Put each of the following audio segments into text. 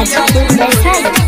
हाजीपुर वैशाली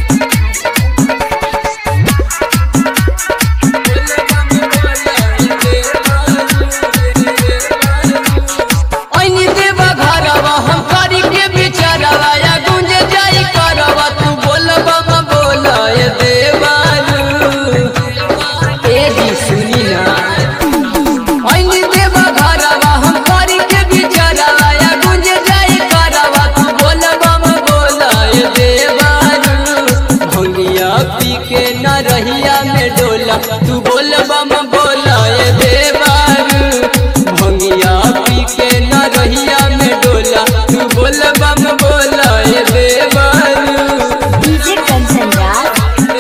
ऐनी देवा घरवा हम करी के बिचारवा या गुंज जाई करवा तू बोलबा म बोला ए देवारू ए जी सुनी ना ऐनी देवा घरवा हम करी के बिचारवा या गुंज जाई करवा तू बोलबा म बोला ए देवारू भंगिया पी के न रहिया में डोला तू बोलबा म बोला ए देवारू भंगिया पी के न रहिया में डोला तू बोलबा म बोला ए देवारू डीजे कंचन राज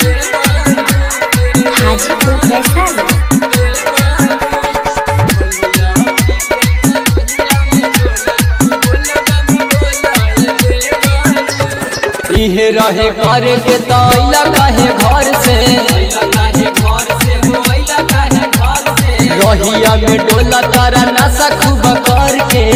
हाजीपुर वैशाली इहे रहे करे के तैला काहे घर से रहिया में डोला तारा नशा खूब करके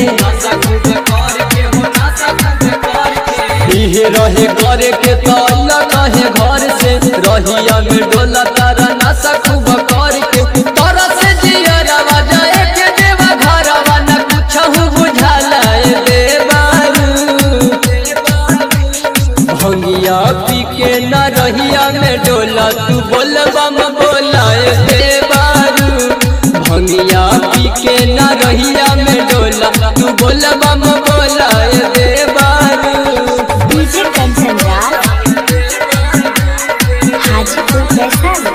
इहे रहे करे के तैला काहे घर से रहिया में डोला तारा नशा खूब करके तोरा से जियरवा जाए के देवा घरवा न कुछहु बुझाला ए देवारू भंगिया पी के न रहिया में डोला तू बोलबा म बोला ए देवारू भंगिया पी के न रहिया में डोला तू बोलबा म बोला ए देवारू डीजे कंचन राज हाजीपुर वैशाली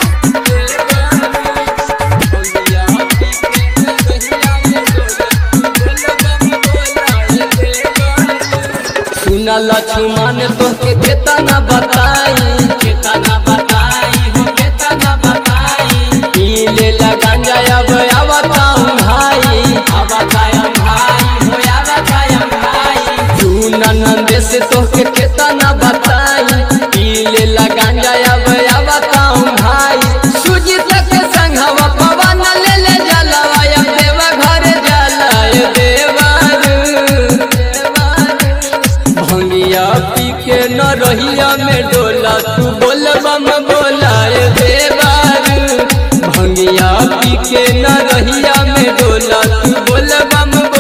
सुना लक्ष्मण तोहके केतना बताई केतना बताई हो केतना बताई पी ले गांजा अब आवताऊं भाई आवताऊं भाई हो आवताऊं भाई सुना नंदे से तोहके केतना बताई पी ले गांजा अब आवताऊं भाई सूजी तक संघवा पवन ले ले जलवा अब देवा घर जाला ए देवारू भंगिया पी के न रहिया में डोला तू बोलबा म बोला ए देवारू भंगिया पी के न रहिया में डोला तू बोलबा म